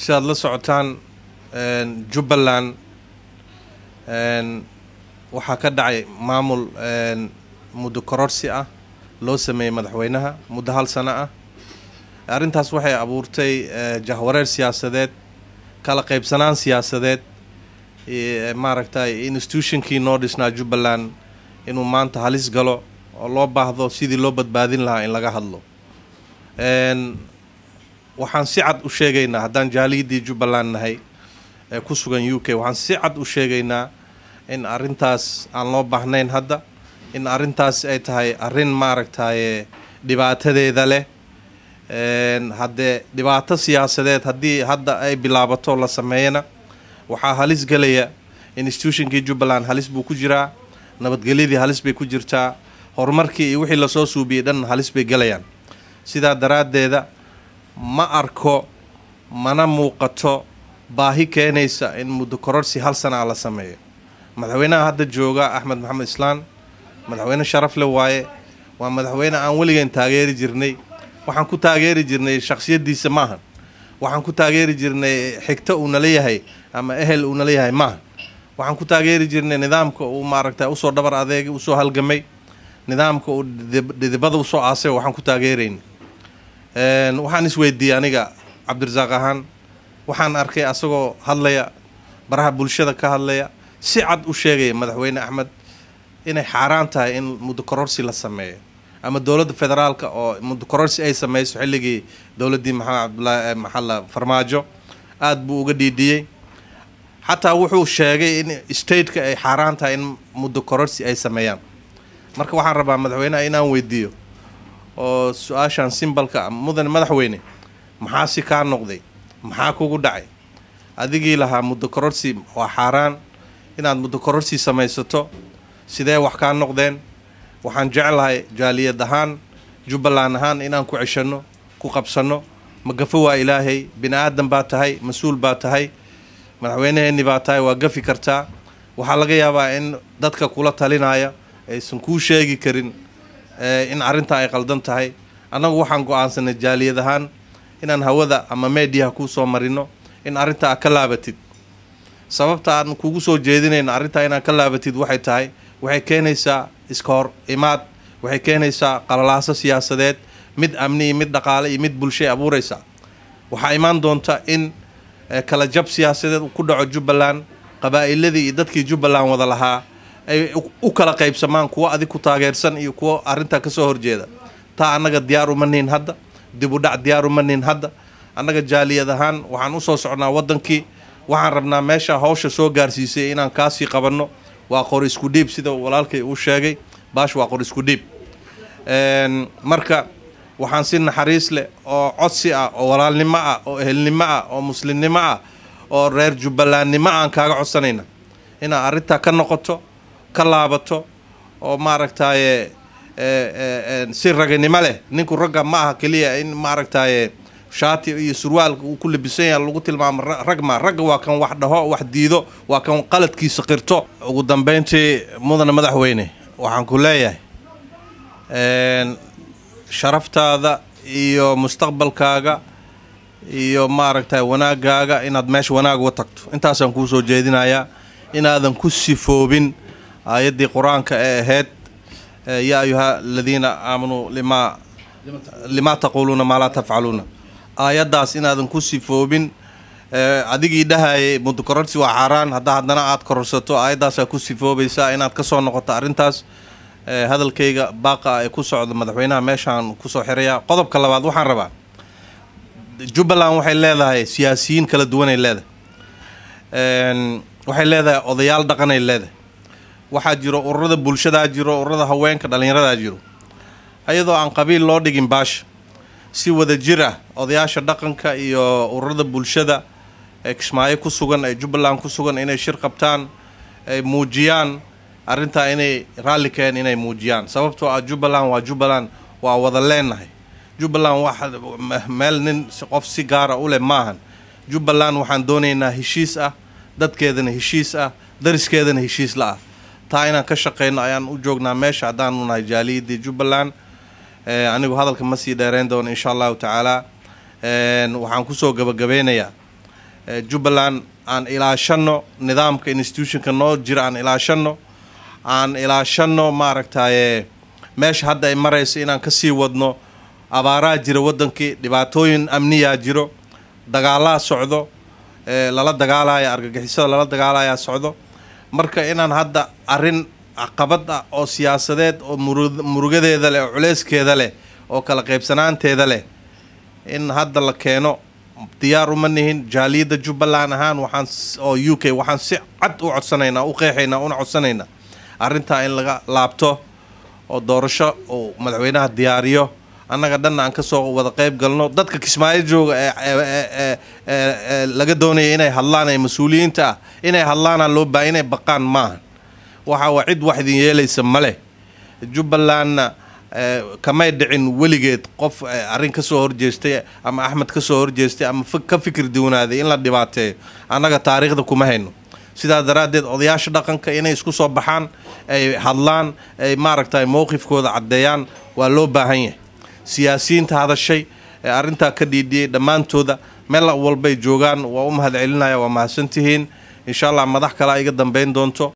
sidaad la socotaan jubbaland waxaa ka dhacay maamul muddo kororsi ah loo sameeyey madaxweynaha muddo hal sano ah arrintaas waxay abuurtay jahwareer siyaasadeed kala qaybsanaan siyaasadeed maaragtay institutionkii noo dhisnaa jubbaland inuu maanta halis galo oo loo baahdo sidii loo badbaadin lahaa in laga hadlo waxaan si cad u sheegaynaa haddaan jaaliyadii jubbaland nahay ee ku sugan u k waxaan si cad u sheegaynaa in arrintaas aan loo baahnayn hadda in arrintaas ay tahay arrin maaragtaye dhibaatadeeda leh haddee dhibaato siyaasadeed haddii hadda ay bilaabato la sameeyana waxaa halis gelaya institutionkii jubbaland halis buu ku jiraa nabadgelyadii halis bay ku jirtaa horumarkii iyo wixii lasoo suubiyey dhan halis bay gelayaan sidaa daraaddeeda ma arko mana muuqato baahi keenaysa in muddo kororsi hal sana a la sameeyo madaxweynaha hadda jooga axmed maxamed islaan madaxweyne sharaf le waaye waa madaxweyne aan weligeen taageeri jirnay waxaan ku taageeri jirnay shaksiyadiisa maahan waxaan ku taageeri jirnay xigto uu nala yahay ama ehel uu nala yahay maahan waxaan ku taageeri jirnay nidaamka uu maaragta usoo dhabar adeegay usoo halgamay nidaamka uu dhidibada usoo aasay waxaan ku taageerayn waxaan isweydiiyey aniga cabdirasaaq ahaan waxaan arkay asagoo hadlaya baraha bulshada ka hadlaya si cad u sheegaya madaxweyne axmed inay xaaraan tahay in muddo kororsi la sameeyo ama dowladda federaalka oo muddo kororsi ay sameyso xilligii dowladdii maxamed cabdulaahi maxalla farmaajo aada buu uga dhiidhiyey xataa wuxuu sheegay in stateka ay xaaraan tahay in muddo kororsi ay sameeyaan marka waxaan rabaa madaxweyneha inaan weydiiyo oo su-aashan simbalka mudane madaxweyne maxaa si kaa noqday maxaa kugu dhacay adigii lahaa muddo kororsi waa xaaraan inaad muddo kororsi samaysato sidee wax kaa noqdeen waxaan jeclahay jaaliyad ahaan jubbaland ahaan inaan ku ceshanno ku qabsanno magafo waa ilaahay bini aadan baa tahay mas-uul baa tahay madaxweyneheenni baa tahay waa gafi kartaa waxaa laga yaabaa in dadka kula talinaya aysan kuu sheegi karin in arrintaa ay qaldan tahay annagu waxaan go-aansanay jaaliyad ahaan inaan hawada ama meediyaha kuu soo marino in arrintaa ka laabatid sababta aan kugu soo jeedinayno arrintaa inaad ka laabatid waxay tahay waxay keenaysaa iska hor imaad waxay keenaysaa qalalaaso siyaasadeed mid amni iyo mid dhaqaale iyo mid bulshay abuuraysaa waxaa imaan doonta in kala jab siyaasadeed ku dhaco jubbaland qabaa'iladii iyo dadkii jubbaland wada lahaa ay u kala qaybsamaan kuwo adig ku taageersan iyo kuwo arrintaa kasoo horjeeda taa annaga diyaar uma nihin hadda dib u dhac diyaar uma nihin hadda annaga jaaliyad ahaan waxaan usoo socnaa waddankii waxaan rabnaa meesha hawsha soo gaarsiisay inaan kaasii qabanno waa qor isku dhiib sida walaalkay uu sheegay baash waa qor isku dhiib marka waxaan si naxariis leh oo codsi ah oo walaalnimo ah oo ehelnimo ah oo muslimnimo ah oo reer jubbalandnimo aan kaaga codsanayna inaad arrintaa ka noqoto ka laabato oo maaragtaaye si raganimo leh ninku ragga ma aha keliya in maaragtaaye shaati iyo surwaalka uu ku labisan yaha lagu tilmaamo rag ma ragga waa kan wax dhaho wax diido waa kan qaladkiisa qirto ugu dambeyntii mudane madaxweyne waxaan ku leeyahay sharaftaada iyo mustaqbalkaaga iyo maaragtay wanaagaaga inaad meesha wanaag uga tagto intaasaan kuu soo jeedinayaa inaadan ku sifoobin aayaddii qur-aanka ee ahayd yaa ayuha aladiina aamanuu limaa limaa taquuluuna maa laa tafcaluuna aayaddaas inaadan ku sifoobin adigii dhahayay muddo kororsi waa xaaraan hadda haddana aada kororsato aayaddaasaa ku sifoobaysaa inaad ka soo noqoto arrintaas hadalkayga baaqa ee ku socda madaxweynaha meeshaan kusoo xirayaa qodobka labaad waxaan rabaa jubbaland waxay leedahay siyaasiyiin kala duwanay leedahay waxay leedahay odayaal dhaqanay leedahay waxaa jiro ururada bulshadaa jiro ururada haweenka dhallinyaradaa jiro ayadoo aan qabiil loo dhigin baasha si wada jir ah odayaasha dhaqanka iyo ururada bulshada ee kismaayo ku sugan ee jubbaland ku sugan inay shir qabtaan ay muujiyaan arrintaa inay raalli keen inay muujiyaan sababtoo ah jubbaland waa jubbaland waa wada leenahay jubbaland wax meel nin qof si gaara u leh maahan jubbaland waxaan doonaynaa heshiis ah dadkeedana heshiis ah dariskeedana heshiis la ah taa inaan ka shaqeyno ayaan u joognaa meesha haddaanu nahay jaaliyadii jubbaland anigu hadalka ma sii dheereyn doono insha allahu tacaala waxaan kusoo gabagabeynayaa jubbaland aan ilaashano nidaamka institutionka noo jira aan ilaashano aan ilaashano maaragtaye meesha hadda ay marayso inaan kasii wadno abaaraa jira wadankii dhibaatooyin amniyaa jiro dagaalaa socdo lala dagaalaya argagixisada lala dagaalayaa socdo marka inaan hadda arrin caqabad ah oo siyaasadeed oo murugadeeda leh oo culeyskeeda leh oo kala qaybsanaanteeda leh in hadda la keeno diyaar uma nihin jaaliyadda jubbaland ahaan waxaan oo u k waxaan si cad u codsanaynaa u qeexaynaa una codsanaynaa arrintaa in laga laabto oo doorasho uu madaxweynaha diyaariyo annaga dhanna aan kasoo wada qeyb galno dadka kismaayo jooga ee laga doonaya inay hadlaan ee mas-uuliyiinta ah inay hadlaana loo baa inay baqaan maaha waxa waa cid wax idin yeelaysa male jubbalandna kamay dhicin weligeed qof arrin kasoo horjeestay ama axmed kasoo horjeestay ama ka fikir duwanaaday in la dhibaateeyo annaga taariikhda kuma hayno sidaa daraaddeed odayaasha dhaqanka inay isku soo baxaan ay hadlaan ay maaragtay mowqifkooda caddeeyaan waa loo baahan yahay siyaasiyiinta hadashay ee arrintaa ka dhiidhiyey dhammaantooda meel walbay joogaan waa u mahad celinaya waa mahadsantihiin insha allah madax kalea iga dambeyn doonto